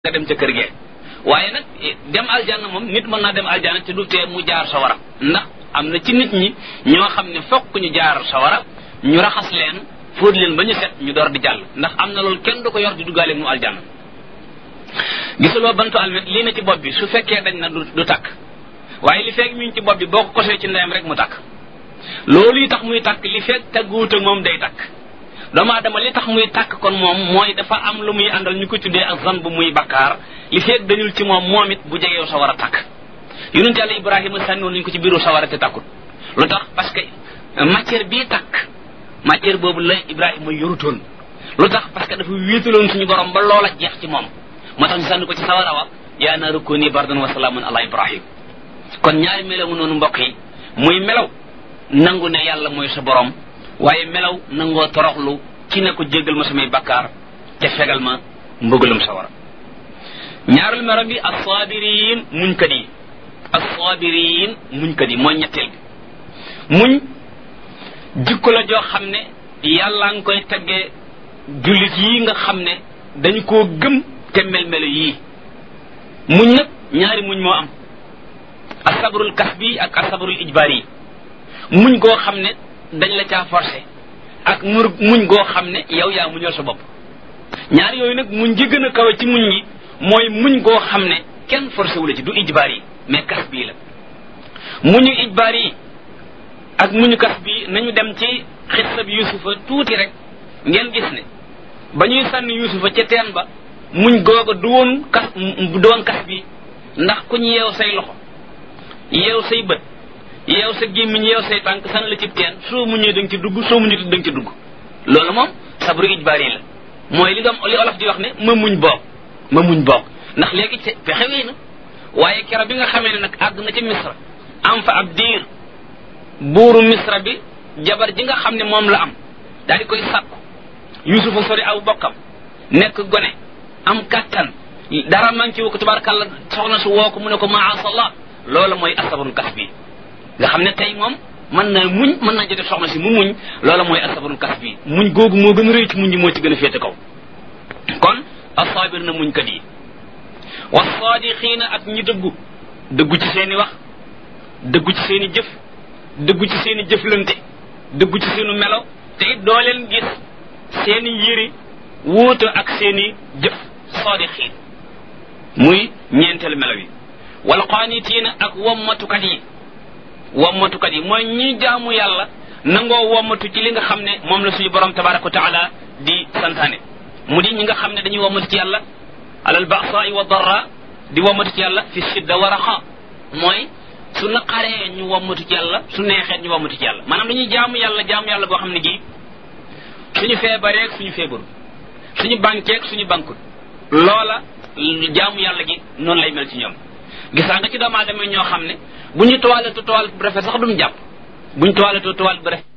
nga dem ca kër gee waaye nag dem aljanna moom nit mën naa dem aljanna te du tee mu jaar sawara ndax am na ci nit ñi ñoo xam ne fokk ñu jaar sawara ñu raxas leen fóot leen ba ñu set ñu door di jàll ndax am na loolu kenn du ko yor di duggaale mu aljanna gisuloo bantu almet lii na ci bopp bi su fekkee dañ na du du takk waaye li fekk mi ngi ci bopp bi boo ko kosee ci ndeyam rek mu takk loolu yi tax muy takk li fekk tagguwut ak moom day takk doomu aadama li tax muy tàkk kon moom mooy dafa am lu muy àndal ñu ko tuddee ak zan bu muy bakkaar li feeg dañul ci moom moom it bu jegew sa war a tàkk yonent yàlla ibrahima sànniwoon nañu ko ci biiru sawara te tàkkut lu tax parce que matière bii tàkk matière boobu la ibrahima yorutoon lu tax parce que dafa wéetaloon suñu borom ba loola jeex ci moom moo tax ñu sànni ko ci sawara wa yaa naaru kuuni bardan wa salaaman ala ibrahim kon ñaari melaw noonu mbokk yi muy melaw nangu ne yàlla mooy sa borom waaye melaw nangoo toroxlu ci ne ko jéggal ma samay bakkaar te fegal ma mbëggalum sawara ñaarul melo bi assaabiriin muñkat yi assaabiriin muñkat yi mooy ñetteel bi muñ jikko la joo xam ne yàllaa nga koy teggee jullit yi nga xam ne dañu koo gëm te mel-melo yii muñ nag ñaari muñ moo am asabrul kasbi ak asabrul ijbaar yi muñ goo xam ne dañ la caa forcé ak mur muñ goo xam ne yow yaa muñal sa bopp ñaar yooyu nag muñ gi gën a kawe ci muñ yi mooy muñ goo xam ne kenn forcé wu la ci du ijbaar yi mais kas bii la muñu ijbaar yi ak muñu kas bii nañu dem ci xissa bi yusufa tuuti rek ngeen gis ne ba ñuy sànni yusufa ca teen ba muñ googa du woon kas du woon kas bi ndax ku ñu yeew say loxo yeew say bët yeew sa gémmiñ yeew say tànk san la ci teen soo muñee da nga ci dugg soo muñee da nga ci dugg loolu moom sabru ijbaari la mooy li doom li olof di wax ne ma muñ boog ma muñ boog ndax léegi ci pexe wéy na waaye kero bi nga xamee ne nag àgg na ci misra am fa ab diir buuru misra bi jabar ji nga xam ne moom la am daal di koy sàkku yusufa sori aw bokkam nekk gone am kàttan dara man ci wu ko tubaarkàlla soxna su woo ko mu ne ko maasallah loolu mooy asabrul kas bi nga xam ne tey moom mën na muñ mën naa jotee soxna si mu muñ loola mooy asabrul kas bi muñ googu moo gën a rëy ci muñ ji moo ci gën a féete kaw kon asaabir na muñkat yi wasaadixiina ak ñi dëggu dëggu ci seeni wax dëggu ci seeni jëf dëggu ci seeni jëflante dëggu ci seenu melo te it doo leen gis seeni yëri wuute ak seeni jëf saadixiin muy ñeenteelu melo yi wal qaanitiina ak wommatukat yi wommatukat yi mooy ñi jaamu yàlla nangoo wommatu ci li nga xam ne moom la suñu borom tabaraka wa taala di santaane mu di ñi nga xam ne dañuy wommatu ci yàlla alal ba'sa'i wa darra di wommatu ci yàlla fi shidda wa raxa mooy su naqaree ñu wommatu ci yàlla su neexee ñu wommatu ci yàlla maanaam dañuy jaamu yàlla jaamu yàlla goo xam ne gii suñu feebareeg suñu feebaru suñu bankeeg suñu bankut loola jaamu yàlla gi noonu lay mel ci ñoom gisaa nga ci doomu aadama ñoo xam ne bu ñu toiletoo toilette bu rafet sax duñ jàpp bu ñu toiletoo toilette bu rafet